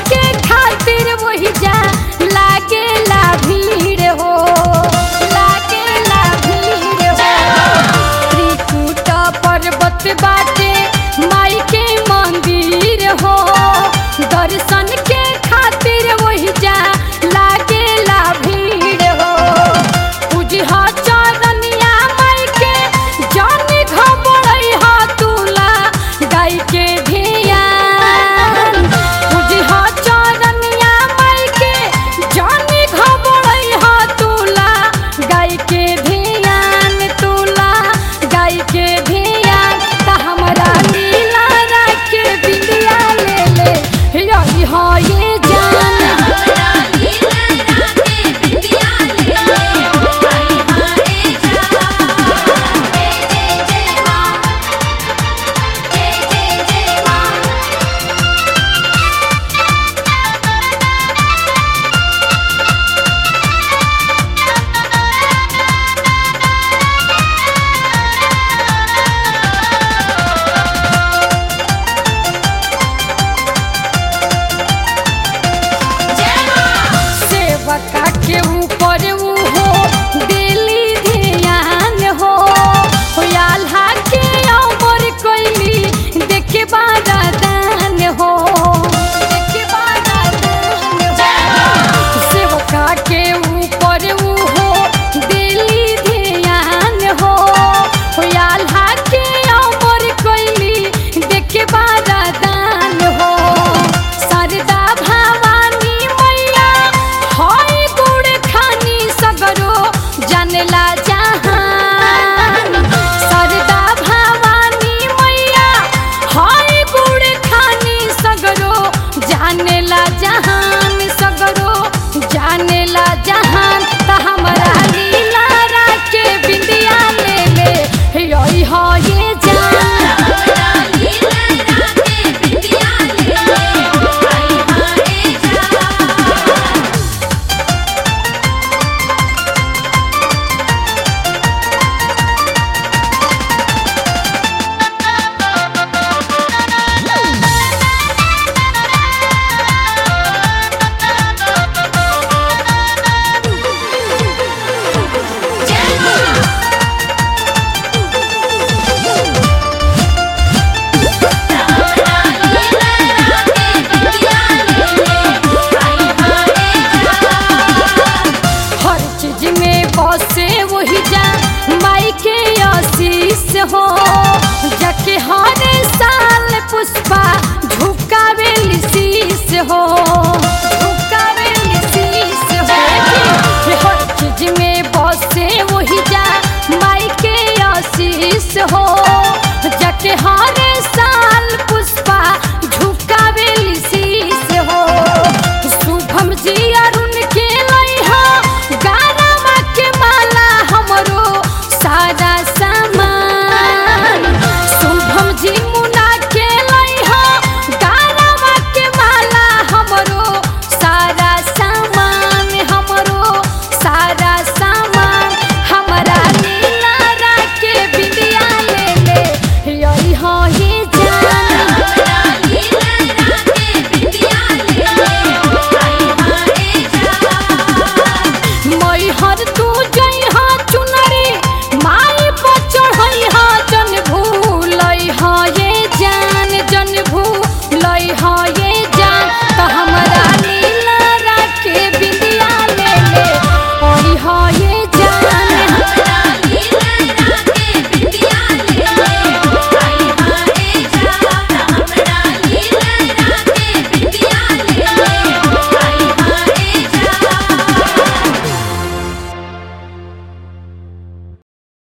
के खातिर वही जा लागेला भीड़ हो लागेला भीड़ हो त्रिकुट पर्वत बाटे माई के मंदिर हो दर्शन के खातिर वही जा लागेला भीड़ हो पूजहा चरनिया माई के जानी घबरई हा तुला गाय के धियान पूजहा चरनिया माई के जानी घबरई हा तुला गाय के धियान तुला गाय के धियान त हमरा नीला राखे बिंदिया ले ले यही हा ये जान सेवका के ऊपर ऊ हो दिली ध्यान हो आल्हा के अमर कैली देखे बारा दान हो देखे बारा दान हो सेवका के ऊपर ऊ हो दिली ध्यान हो आल्हा के अमर कैली देखे बारा दान हो शारदा भवानी मैया हाय गुड़ खानी सगरो जानला जहान शारदा भवानी मैया हाय गुड़ खानी सगरो जानला जहान सगरो जानला जहान त हमर